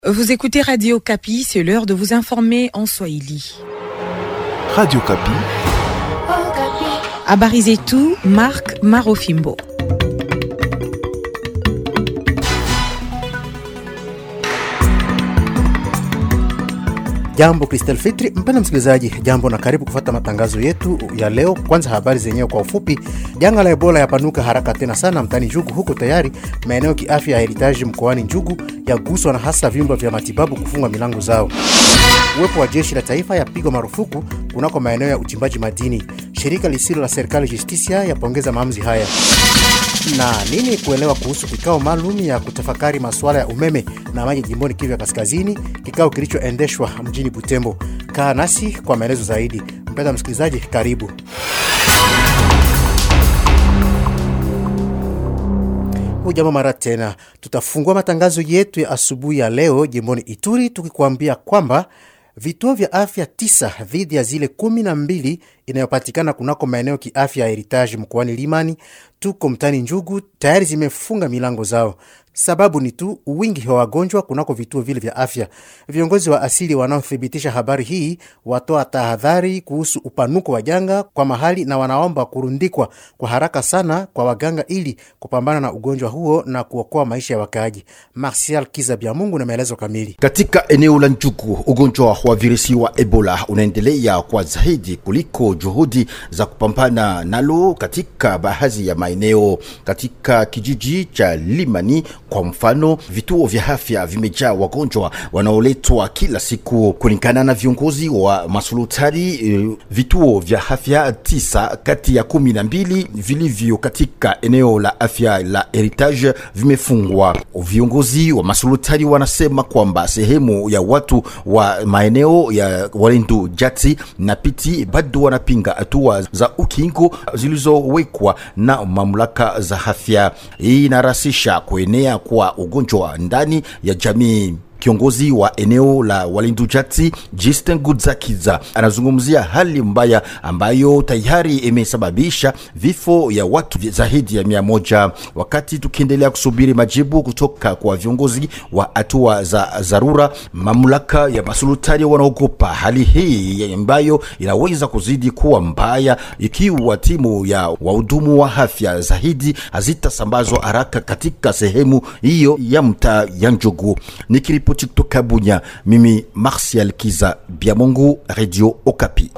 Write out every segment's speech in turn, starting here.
Vous écoutez Radio Kapi, c'est l'heure de vous informer en Swahili. Radio Kapi. Habari zetu, Mark Marofimbo. Jambo Kristel Fitri, mpenda msikilizaji, jambo na karibu kufata matangazo yetu ya leo. Kwanza habari zenyewe kwa ufupi. Janga la Ebola yapanuka haraka tena sana mtani Njugu, huko tayari maeneo kiafya ya Heritaji mkoani Njugu yaguswa na hasa vyumba vya matibabu kufunga milango zao. Uwepo wa jeshi la taifa yapigwa marufuku kunako maeneo ya uchimbaji madini. Shirika lisilo la serikali Justisia yapongeza maamuzi haya na nini kuelewa kuhusu kikao maalum ya kutafakari masuala ya umeme na maji jimboni Kivu ya Kaskazini, kikao kilichoendeshwa mjini Butembo. Kaa nasi kwa maelezo zaidi. Mpenda msikilizaji, karibu. Hujambo mara tena, tutafungua matangazo yetu ya asubuhi ya leo jimboni Ituri tukikuambia kwamba vituo vya afya tisa dhidi ya zile kumi na mbili inayopatikana kunako maeneo kiafya ya Heritage mkoani Limani tuko mtani Njugu tayari zimefunga milango zao. Sababu ni tu wingi wa wagonjwa kunako vituo vile vya afya. Viongozi wa asili wanaothibitisha habari hii watoa tahadhari kuhusu upanuko wa janga kwa mahali na wanaomba kurundikwa kwa haraka sana kwa waganga ili kupambana na ugonjwa huo na kuokoa maisha ya wakaaji. Martial Kiza Bya Mungu na maelezo kamili. Katika eneo la Njugu, ugonjwa wa virusi wa Ebola unaendelea kwa zaidi kuliko juhudi za kupambana nalo katika baadhi ya maeneo. Katika kijiji cha Limani kwa mfano, vituo vya afya vimejaa wagonjwa wanaoletwa kila siku. Kulingana na viongozi wa masulutari, vituo vya afya tisa kati ya kumi na mbili vilivyo katika eneo la afya la Heritage vimefungwa. Viongozi wa masulutari wanasema kwamba sehemu ya watu wa maeneo ya Walendu, Jati na Piti bado wanapinga hatua za ukingo zilizowekwa na mamlaka za afya. Hii inarasisha kuenea kwa ugonjwa ndani ya jamii. Kiongozi wa eneo la Walindu Jati Justin Gudzakiza anazungumzia hali mbaya ambayo tayari imesababisha vifo ya watu zaidi ya mia moja. Wakati tukiendelea kusubiri majibu kutoka kwa viongozi wa hatua za dharura, mamlaka ya masultani wanaogopa hali hii ambayo inaweza kuzidi kuwa mbaya ikiwa timu ya wahudumu wa afya zaidi hazitasambazwa haraka katika sehemu hiyo ya mtaa ya Njugu. Nikiripo kutoka Bunya, mimi Martial Kiza Biamongu, Radio Okapi.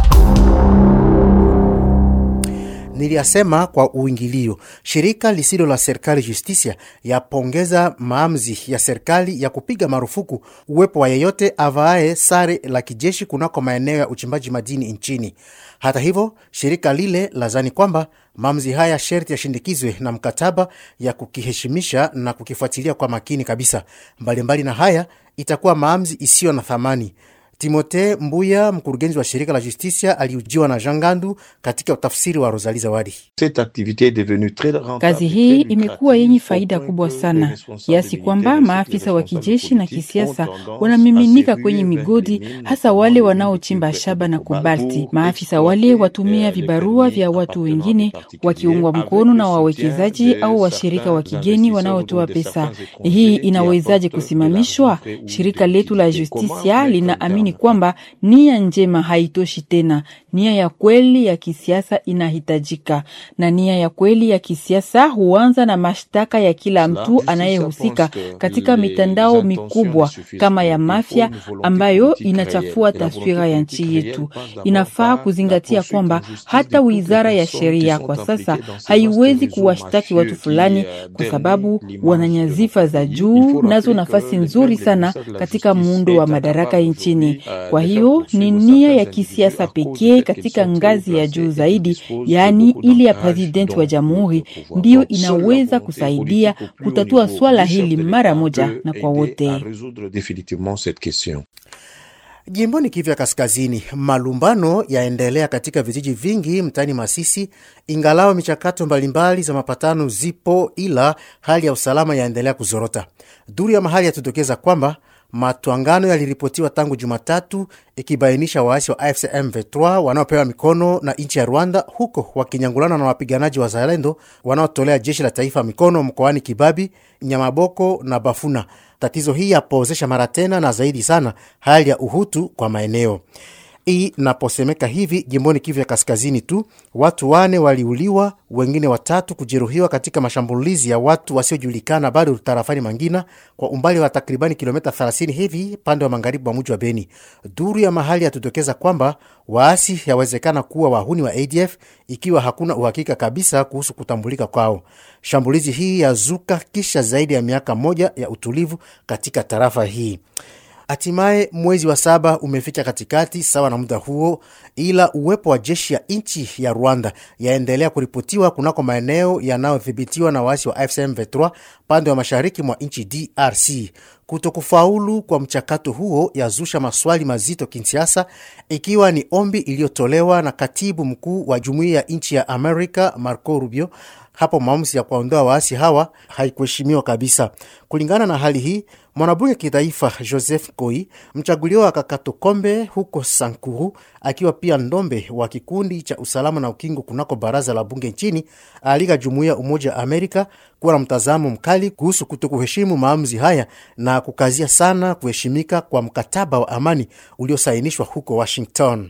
Niliyasema kwa uingilio. Shirika lisilo la serikali Justisia yapongeza maamuzi ya serikali ya kupiga marufuku uwepo wa yeyote avaaye sare la kijeshi kunako maeneo ya uchimbaji madini nchini. Hata hivyo, shirika lile lazani kwamba maamuzi haya sherti yashindikizwe na mkataba ya kukiheshimisha na kukifuatilia kwa makini kabisa. Mbalimbali mbali na haya, itakuwa maamuzi isiyo na thamani. Timote Mbuya, mkurugenzi wa shirika la Justisia, aliujiwa na Jangandu katika utafsiri wa Rosali Zawadi. Kazi hii imekuwa yenye faida kubwa sana kiasi kwamba maafisa wa kijeshi na kisiasa wanamiminika kwenye migodi, hasa wale wanaochimba shaba na kobalti. Maafisa wale watumia vibarua vya watu wengine, wakiungwa mkono na wawekezaji au washirika wa kigeni wanaotoa pesa. Hii inawezaje kusimamishwa? Shirika letu la Justisia linaamini kwamba nia njema haitoshi tena. Nia ya kweli ya kisiasa inahitajika, na nia ya kweli ya kisiasa huanza na mashtaka ya kila mtu anayehusika katika mitandao mikubwa kama ya mafia ambayo inachafua taswira ya nchi yetu. Inafaa kuzingatia kwamba hata wizara ya sheria kwa sasa haiwezi kuwashtaki watu fulani kwa sababu wana nyazifa za juu, nazo nafasi nzuri sana katika muundo wa madaraka nchini. Kwa hiyo ni nia ya kisiasa pekee katika ngazi ya juu zaidi, yaani ile ya presidenti wa jamhuri, ndiyo inaweza kusaidia kutatua swala hili mara moja na kwa wote. Jimboni Kivu ya Kaskazini, malumbano yaendelea katika vijiji vingi mtaani Masisi, ingalao michakato mbalimbali za mapatano zipo, ila hali ya usalama yaendelea kuzorota. Duru ya mahali yatudokeza kwamba matwangano yaliripotiwa tangu Jumatatu, ikibainisha waasi wa AFC M23 wanaopewa mikono na nchi ya Rwanda, huko wakinyangulana na wapiganaji wa Zalendo wanaotolea jeshi la taifa mikono mkoani Kibabi, Nyamaboko na Bafuna. Tatizo hii yapozesha mara tena na zaidi sana hali ya uhutu kwa maeneo hii naposemeka hivi jimboni Kivu ya kaskazini tu watu wane waliuliwa, wengine watatu kujeruhiwa katika mashambulizi ya watu wasiojulikana bado tarafani Mangina, kwa umbali wa takribani kilomita 30 hivi pande wa magharibi wa mji wa Beni. Duru ya mahali yatudokeza kwamba waasi yawezekana kuwa wahuni wa ADF ikiwa hakuna uhakika kabisa kuhusu kutambulika kwao. Shambulizi hii yazuka kisha zaidi ya miaka moja ya utulivu katika tarafa hii. Hatimaye mwezi wa saba umefika katikati sawa na muda huo, ila uwepo wa jeshi ya nchi ya Rwanda yaendelea kuripotiwa kunako maeneo yanayodhibitiwa na waasi wa AFC M23 pande wa mashariki mwa nchi DRC. Kutokufaulu kwa mchakato huo yazusha maswali mazito Kinshasa, ikiwa ni ombi iliyotolewa na katibu mkuu wa jumuiya ya nchi ya Amerika Marco Rubio hapo maamuzi ya kuwaondoa waasi hawa haikuheshimiwa kabisa. Kulingana na hali hii, mwanabunge kitaifa Joseph Koi, mchaguliwa wa Kakatokombe huko Sankuru, akiwa pia ndombe wa kikundi cha usalama na ukingo kunako baraza la bunge nchini, alika jumuiya Umoja wa Amerika kuwa na mtazamo mkali kuhusu kutokuheshimu maamuzi haya na kukazia sana kuheshimika kwa mkataba wa amani uliosainishwa huko Washington.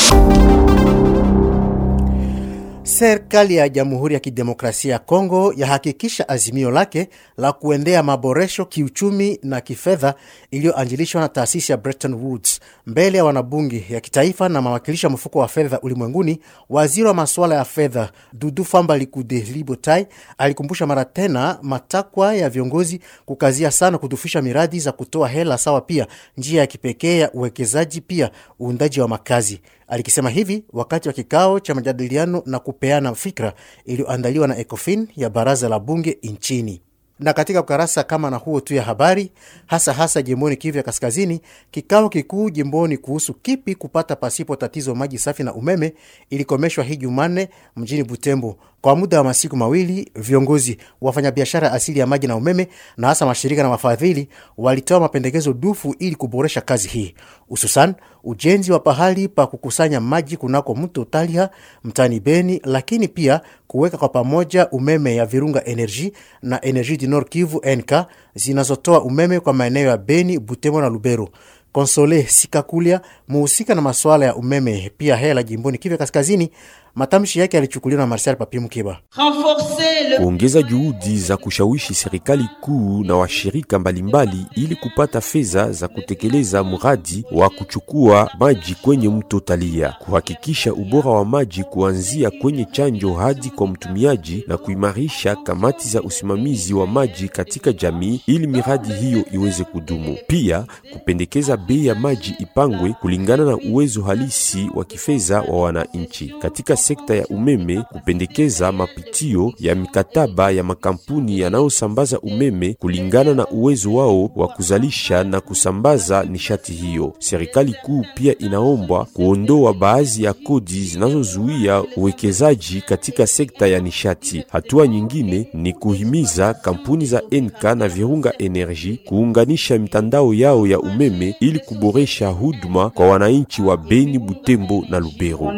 Serikali ya Jamhuri ya Kidemokrasia ya Kongo yahakikisha azimio lake la kuendea maboresho kiuchumi na kifedha iliyoanjilishwa na taasisi ya Bretton Woods mbele ya wanabunge ya kitaifa na mawakilishi wa mfuko wa fedha ulimwenguni. Waziri wa masuala ya fedha Dudu Famba Likude Libotai alikumbusha mara tena matakwa ya viongozi kukazia sana kudufisha miradi za kutoa hela sawa, pia njia ya kipekee ya uwekezaji, pia uundaji wa makazi. Alikisema hivi wakati wa kikao cha majadiliano na kupeana fikra iliyoandaliwa na ECOFIN ya baraza la bunge nchini. Na katika ukarasa kama na huo tu ya habari, hasa hasa jimboni Kivu ya Kaskazini, kikao kikuu jimboni kuhusu kipi kupata pasipo tatizo maji safi na umeme ilikomeshwa hii Jumanne mjini Butembo. Kwa muda wa masiku mawili, viongozi wafanyabiashara asili ya maji na umeme na hasa mashirika na wafadhili walitoa mapendekezo dufu ili kuboresha kazi hii, hususan ujenzi wa pahali pa kukusanya maji kunako mto Talia mtani Beni, lakini pia kuweka kwa pamoja umeme ya Virunga Energy na Energie du Nord Kivu NK zinazotoa umeme kwa maeneo ya Beni, Butembo na Lubero. Konsole Sikakulia, muhusika na masuala ya umeme pia hela jimboni Kivu Kaskazini, matamshi yake yalichukuliwa na Marcel Papi Mkiba. Kuongeza juhudi za kushawishi serikali kuu na washirika mbalimbali ili kupata fedha za kutekeleza mradi wa kuchukua maji kwenye mto Talia, kuhakikisha ubora wa maji kuanzia kwenye chanjo hadi kwa mtumiaji, na kuimarisha kamati za usimamizi wa maji katika jamii ili miradi hiyo iweze kudumu. Pia kupendekeza bei ya maji ipangwe kulingana na uwezo halisi wa kifedha wa wananchi. Katika sekta ya umeme, kupendekeza mapitio ya mikataba ya makampuni yanayosambaza umeme kulingana na uwezo wao wa kuzalisha na kusambaza nishati hiyo. Serikali kuu pia inaombwa kuondoa baadhi ya kodi zinazozuia uwekezaji katika sekta ya nishati. Hatua nyingine ni kuhimiza kampuni za NK na Virunga Energy kuunganisha mitandao yao ya umeme ili kuboresha huduma kwa wananchi wa Beni, Butembo na Lubero.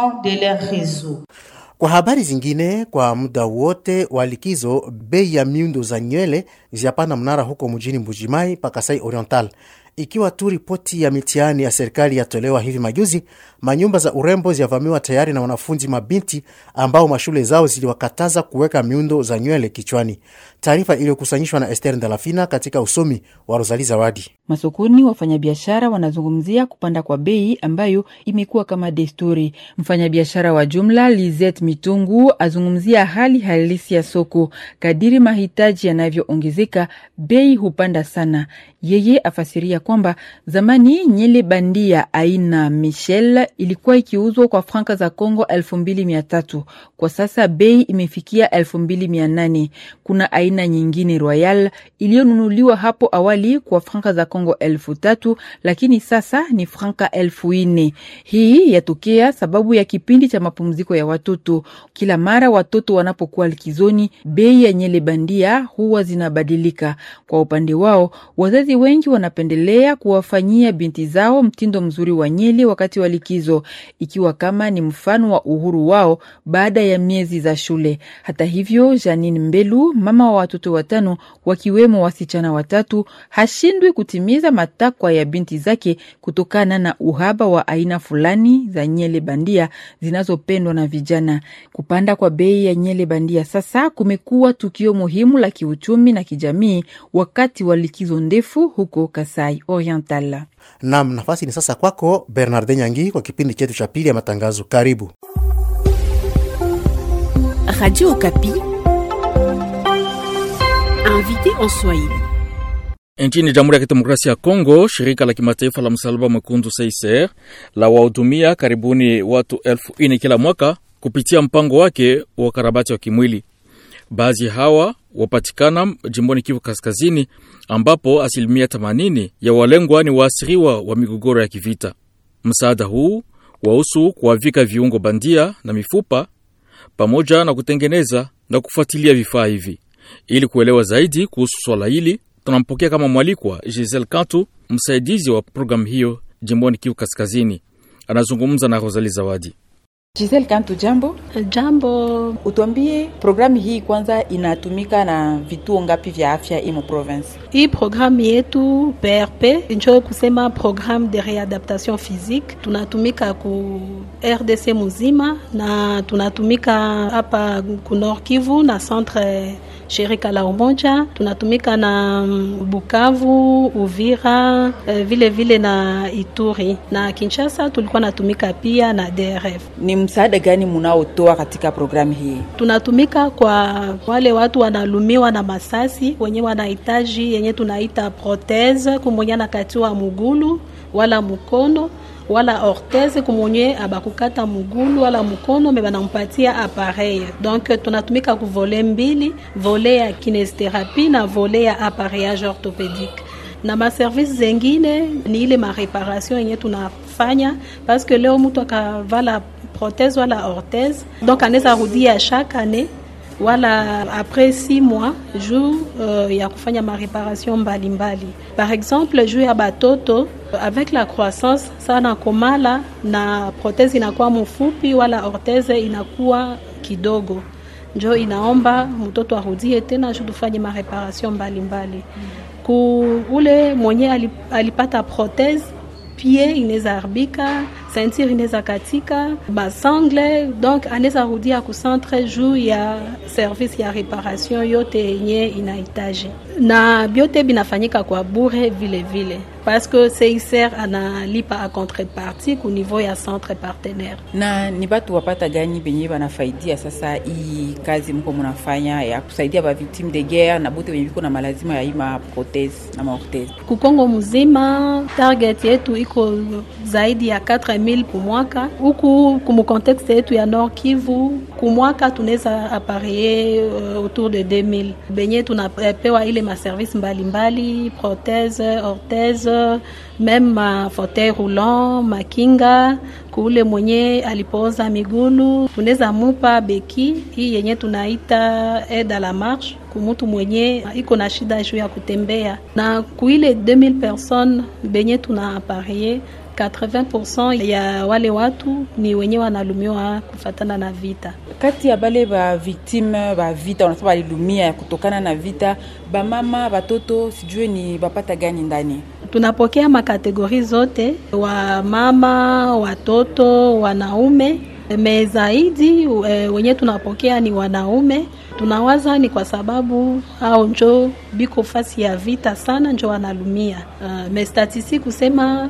Kwa habari zingine, kwa muda wote wa likizo, bei ya miundo za nywele ziapanda mnara huko mjini Mbujimai pa Kasai Oriental. Ikiwa tu ripoti ya mitihani ya serikali yatolewa hivi majuzi, manyumba za urembo ziavamiwa tayari na wanafunzi mabinti ambao mashule zao ziliwakataza kuweka miundo za nywele kichwani. Taarifa iliyokusanyishwa na Ester Ndalafina katika usomi wa Rosali Zawadi. Masokoni wafanyabiashara wanazungumzia kupanda kwa bei ambayo imekuwa kama desturi. Mfanyabiashara wa jumla Lizet Mitungu azungumzia hali halisi ya soko. Kadiri mahitaji yanavyoongezeka, bei hupanda sana. Yeye afasiria kwamba zamani nyele bandia aina Michel ilikuwa ikiuzwa kwa franka za Congo elfu mbili mia tatu. Kwa sasa bei imefikia elfu mbili mia nane. Kuna aina nyingine Royal iliyonunuliwa hapo awali kwa franka za Kongo elfu tatu lakini sasa ni franka elfu nne. Hii yatokea sababu ya kipindi cha mapumziko ya watoto. Kila mara watoto wanapokuwa likizoni, bei ya nyele bandia huwa zinabadilika. Kwa upande wao, wazazi wengi wanapendelea wanaendelea kuwafanyia binti zao mtindo mzuri wa nyele wakati wa likizo, ikiwa kama ni mfano wa uhuru wao baada ya miezi za shule. Hata hivyo, Janine Mbelu, mama wa watoto watano wakiwemo wasichana watatu, hashindwi kutimiza matakwa ya binti zake kutokana na uhaba wa aina fulani za nyele bandia zinazopendwa na vijana. Kupanda kwa bei ya nyele bandia sasa kumekuwa tukio muhimu la kiuchumi na kijamii wakati wa likizo ndefu huko Kasai Oriental. Nam, nafasi ni sasa kwako Bernarde Nyangi kwa kipindi chetu cha pili ya matangazo. Karibu Radio Okapi, invité en Swahili. Nchini Jamhuri ya Kidemokrasia ya Kongo, shirika la kimataifa la msalaba mwekundu CICR la wahudumia karibuni watu elfu ine kila mwaka kupitia mpango wake wa ukarabati wa kimwili. Baadhi hawa wapatikana jimboni Kivu Kaskazini, ambapo asilimia 80 ya walengwa ni waasiriwa wa migogoro ya kivita. Msaada huu wahusu kuwavika viungo bandia na mifupa pamoja na kutengeneza na kufuatilia vifaa hivi. Ili kuelewa zaidi kuhusu swala hili, tunampokea kama mwalikwa Giselle Kantu, msaidizi wa programu hiyo jimboni Kivu Kaskazini. Anazungumza na Rosali Zawadi. Giselle Kantu, jambo. Jambo. Utuambie programu hii kwanza inatumika na vituo ngapi vya afya imo province? Hii programu yetu PRP njo kusema programme de readaptation physique, tunatumika ku RDC muzima na tunatumika hapa ku Nord Kivu na centre shirika la Umoja, tunatumika na Bukavu, Uvira, vile vile na Ituri na Kinshasa. Tulikuwa natumika pia na DRF. Ni msaada gani munaotoa katika programu hii? Tunatumika kwa wale watu wanalumiwa na masasi wenye wanahitaji yenye tunaita protese, kumwenye anakatiwa mugulu wala mukono wala orthese kumwenye abakukata mugulu wala mukono me banampatia appareil. Donc tunatumika ku vole mbili, vole ya kinestherapie na vole ya appareillage orthopedique na maservice zengine ni ile mareparation yenye tunafanya parce que leo mtu akavala prothèse wala orthèse donc anaweza rudia chaque année wala après six mois juu uh, ya kufanya mareparation mbalimbali. Par exemple juu ya batoto avec la croissance sana komala na prothèse inakuwa mfupi wala orthèse inakuwa kidogo, njo inaomba mtoto arudie tena juu tufanye mareparation mbalimbali. Ku ule mwenye alipata prothèse pie inaweza haribika, ceinture inaweza katika, basangle donc anaweza rudia ku centre juu ya service ya reparation yote yenye inahitaji, na byote binafanyika kwa bure vile vile parce que CICR analipa a contrepartie ku niveau ya centre partenaire. Na ni batu wapata gani benye banafaidia sasa hii kazi mko munafanya ya kusaidia ba victime de guerre na bote benye biko na malazima ya ima prothèse na maorthèse? Kukongo mzima target yetu iko zaidi ya 4000 kwa mwaka. Huku kumu contexte yetu ya Nord Kivu kumwaka tunaweza appareiller uh, autour de 2000 benye tunapewa ile maservice mbalimbali prothèse, orthèse meme ma fauteuil roulant makinga kule mwenye alipooza migulu tunaweza mupa beki hii yenye tunaita aide à la marche kumutu mwenye iko na shida juu ya kutembea, na kuile 2000 personnes benye tuna apareye 80% ya wale watu ni wenye wanalumiwa kufatana na vita. Kati ya bale ba victime ba vita wanasema balilumia kutokana na vita, bamama batoto, sijue ni bapata gani ndani tunapokea makategori zote, wa mama, watoto, wanaume me zaidi e, wenye tunapokea ni wanaume. Tunawaza ni kwa sababu au njo biko fasi ya vita sana, njo wanalumia. Uh, me statistiki kusema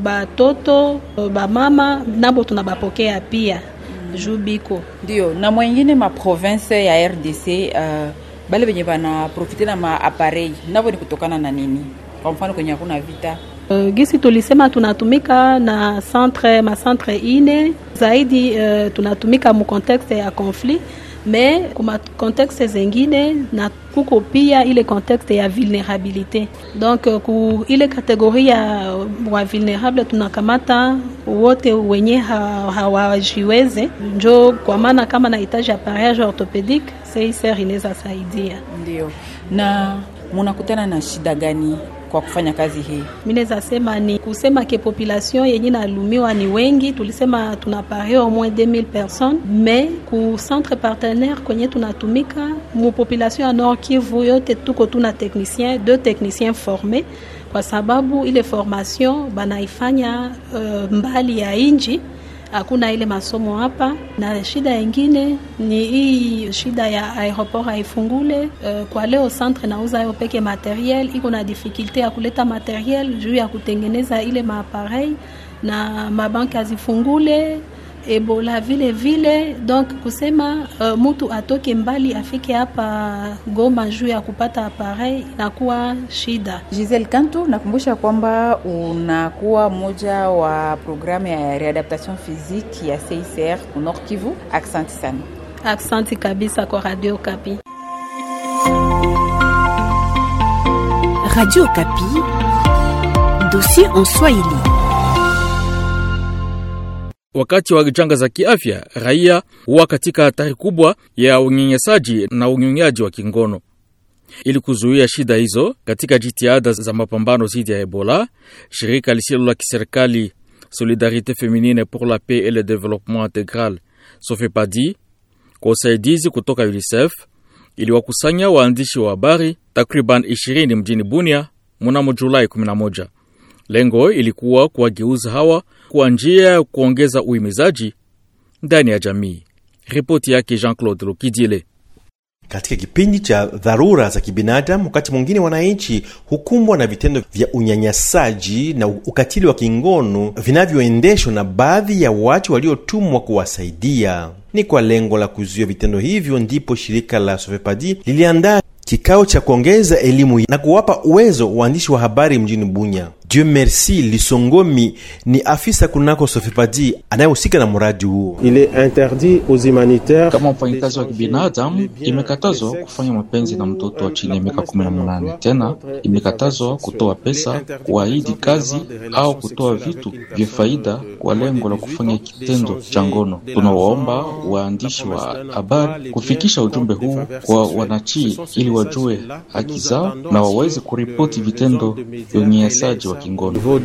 batoto bamama nabo tunabapokea pia juu biko ndio na mwengine ma province ya RDC uh, bale benye bana profite na ma appareil nabo ni kutokana na nini? Kwa mfano kwenye hakuna vita Uh, gisi tulisema tunatumika na centre ma centre ine zaidi uh, tunatumika mu contexte ya conflit me kuma contexte zengine na kuko pia ile contexte ya vulnerabilité donc uh, ku ile kategoria ya wa vulnerable tunakamata wote wenye hawajiweze ha, njo kwa maana kama nahitaji appareillage orthopédique CICR inaweza saidia ndio na munakutana na shida gani kwa kufanya kazi hii? Mi naweza sema ni kusema ke population yenye nalumiwa ni wengi, tulisema tuna pare au moins 2000 personnes, mais ku centre partenaire kwenye tunatumika mu population ya Nord Kivu yote tuko tuna technicien deux techniciens formés kwa sababu ile formation banaifanya uh, mbali ya inji hakuna ile masomo hapa, na shida yengine ni hii shida ya aeroport haifungule. Uh, kwa leo centre nauza yo peke materiel, iko na difficulte ya kuleta materiel juu ya kutengeneza ile maaparei na mabanki hazifungule Ebola vile vile, donc kusema uh, mtu atoke mbali afike hapa Goma juu ya kupata appareil inakuwa shida. Giselle Kantu, nakumbusha kwamba unakuwa mmoja wa programu ya readaptation physique ya CICR Nord Kivu. Asante sana. Asante kabisa kwa Radio Kapi. Radio Kapi, dossier en Swahili. Wakati wa janga za kiafya, raia huwa katika hatari kubwa ya unyanyasaji na unyonyaji wa kingono. Ili kuzuia shida hizo, katika jitihada za mapambano dhidi ya Ebola, shirika lisilo la kiserikali Solidarite Feminine pour la Paix et le Développement Intégral Sofepadi, kwa usaidizi kutoka UNICEF, iliwakusanya waandishi wa habari takriban 20 mjini Bunia mnamo Julai 11. Lengo ilikuwa kuwageuza hawa kwa njia ya kuongeza uhimizaji ndani ya jamii. Ripoti yake Jean-Claude Lokidile. Katika kipindi cha dharura za kibinadamu, wakati mwingine wananchi hukumbwa na vitendo vya unyanyasaji na ukatili wa kingono vinavyoendeshwa na baadhi ya watu waliotumwa kuwasaidia. Ni kwa lengo la kuzuia vitendo hivyo ndipo shirika la Sofepadi liliandaa kikao cha kuongeza elimu na kuwapa uwezo waandishi wa habari mjini Bunya. Dieu merci Lisongomi ni afisa kunako Sofepadi anayehusika na mradi huo. Il est interdit aux humanitaires. Kama mfanyikazi wa kibinadamu, imekatazwa kufanya mapenzi na mtoto wa chini ya miaka kumi na munane. Tena imekatazwa kutoa pesa, kuahidi kazi au kutoa vitu vya faida kwa lengo la kufanya kitendo cha ngono. Tunawaomba waandishi wa habari kufikisha ujumbe huu kwa wananchi ili wajue haki zao na waweze kuripoti vitendo vya unyanyasaji wa kingono.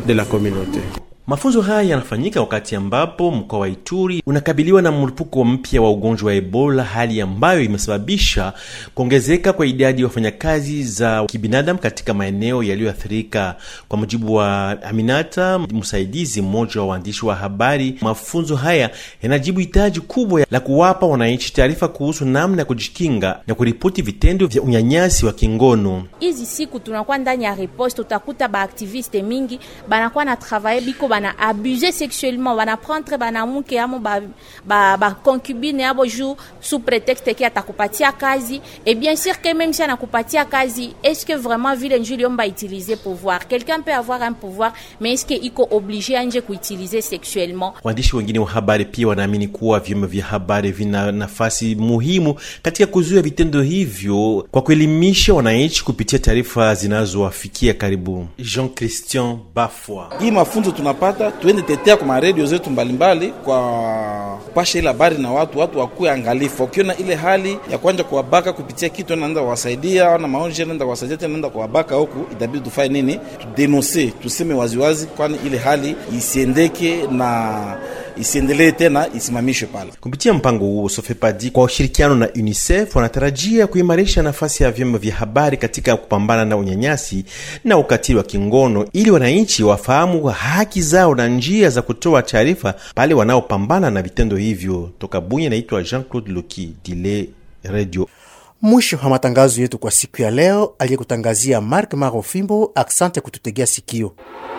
Mafunzo haya yanafanyika wakati ambapo mkoa wa Ituri unakabiliwa na mlipuko mpya wa ugonjwa wa Ebola, hali ambayo imesababisha kuongezeka kwa idadi ya wafanyakazi za kibinadamu katika maeneo yaliyoathirika. Kwa mujibu wa Aminata, msaidizi mmoja wa waandishi wa habari, mafunzo haya yanajibu hitaji kubwa la kuwapa wananchi taarifa kuhusu namna ya kujikinga na kuripoti vitendo vya unyanyasi wa kingono. Hizi siku tunakuwa ndani ya riposte, utakuta baaktiviste mingi banakuwa na travaye biko bana abuse sexuellement bana prendre banamuke amo ba, ba, ba concubine abo juu sous prétexte ki atakupatia kazi et bien sûr que même si anakupatia kazi est-ce que vraiment vile njuu liomba utiliser pouvoir quelqu'un peut avoir un pouvoir mais est-ce que iko obligé anje kuutiliser sexuellement Waandishi wengine wa habari pia wanaamini kuwa vyombo vya habari vina nafasi muhimu katika kuzuia vitendo hivyo kwa kuelimisha wananchi kupitia taarifa zinazowafikia karibu. Jean Christian Bafwa hii mafunzo tunapata tuende tetea kwa maredio zetu mbalimbali kwa kupasha ile habari na watu watu wakuwe angalifu wakiona ile hali ya kwanja kuwabaka kupitia kitu naenda kuwasaidia na maonje naenda kuwasaidia tena naenda kuwabaka huku itabidi tufanye nini tudenonse tuseme waziwazi kwani ile hali isiendeke na isiendelee tena isimamishwe pale. Kupitia mpango huo, Sofepadi kwa ushirikiano na UNICEF wanatarajia kuimarisha nafasi ya vyombo vya habari katika kupambana na unyanyasi na ukatili wa kingono ili wananchi wafahamu haki zao na njia za kutoa taarifa pale wanaopambana na vitendo hivyo. Toka Bunya, naitwa Jean-Claude Loki Dile Radio. Mwisho wa matangazo yetu kwa siku ya leo, aliyekutangazia Mark Marofimbo. Aksante kututegea sikio.